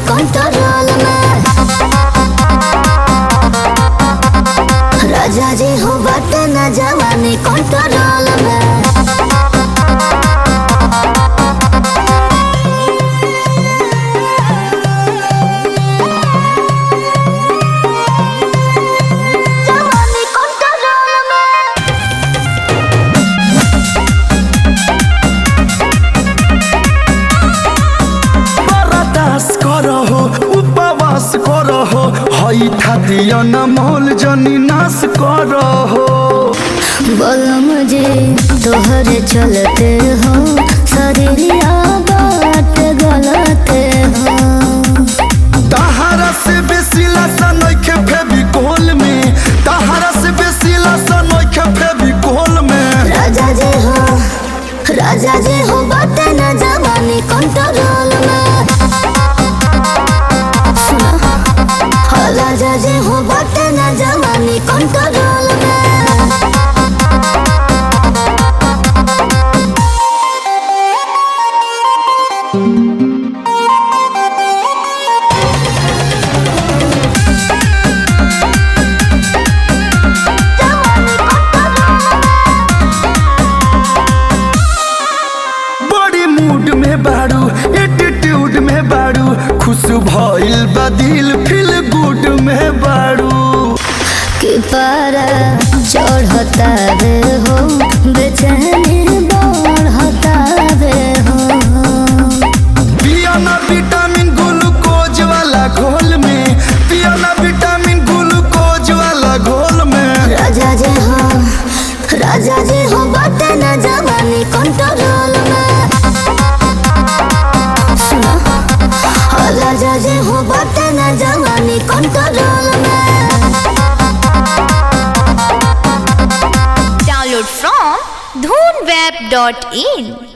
control में राजा जी हो बाटे न जवानी कंट्रोल में जवानी कंट्रोल में बरदास करहो उपवास करहो हई खातिर अनमोल जनी नाश करहो बोलो मुझे तोहरे चलते हो शरीरिया बात गलते हो तहारा से बेसी लसन नइखे फेविकोल में तहारा से बेसी लसन नइखे फेविकोल में राजा जी हो राजा जी हो बाटे न जवानी कंट्रोल में सुना हाँ, राजा जी हो बाटे न जवानी कंट्रोल में बड़ी मूड में बाड़ू एटीट्यूड में बाड़ू खुश भइल बा दिल फील गुड में बाड़ू कि पारा चढ़ता रे हो बेचैनी बढ़ता रे हो पियाना विटामिन ग्लूकोज वाला घोल में पियाना विटामिन ग्लूकोज वाला घोल में राजा जी हो राजा जी हो बाटे न जवानी कंट्रोल में सुना हाँ, राजा जी हो बाटे न जवानी कंट्रोल में Download from dhoonweb.in